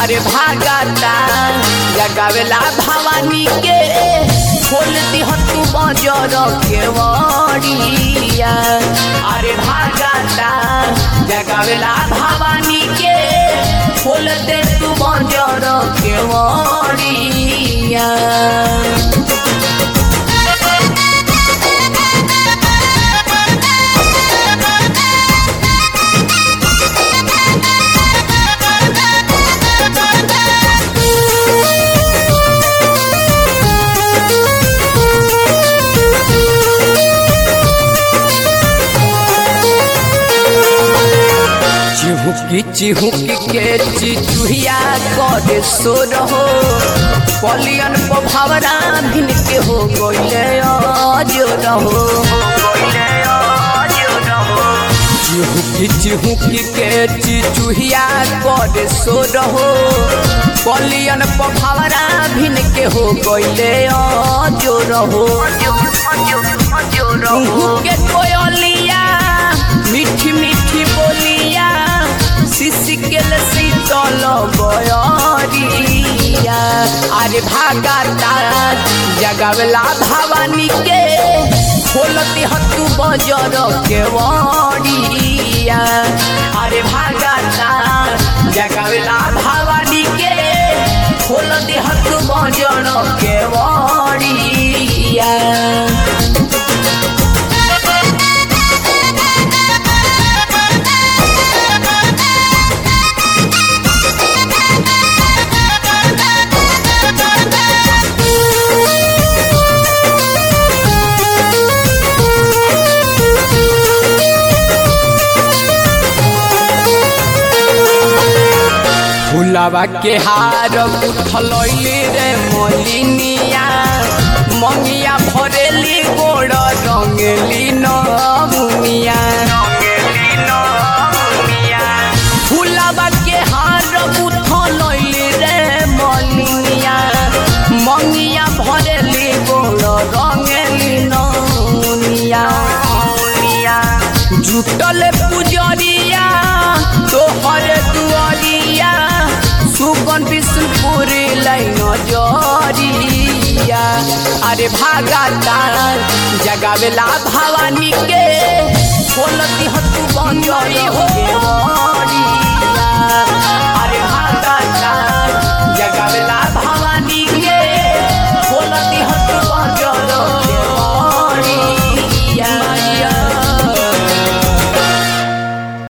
अरे भागता जगावेला भवानी के खोल दिह तू बजर के वड़िया अरे भागता जगावेला भवानी के खोल दे तू बजर के वड़िया चिहुकी चिहुकी के चिचुहिया करे सो रहो पलियन को भवरा भिन के हो गइले अजो रहो चिहुकी चिहुकी के चिचुहिया करे सो रहो पलियन को भवरा भिन के हो गइले अजो रहो रुहु के कोयलिया मीठी मीठी बोलिया सिसिकेल शीतल बयरिया अरे भागाता जगावला भवानी के खोलती हतु बजर के वड़िया अरे भागाता जगावला भवानी के खोलती हतु बजर के वड़िया फुलावा के हार उठलैली रे मलिनिया मंगिया भरेली गोड़ रंगेली नमुनिया फुलावा के हार उठलैली रे मलिनिया मंगिया भरेली गोड़ रंगेली नमुनिया जुटल पुजरिया तोहर दुआरिया सुगन विष्णुपुर लाइन जरिया अरे भागाता जगावेला भवानी के खोलती हतु बंजरी हो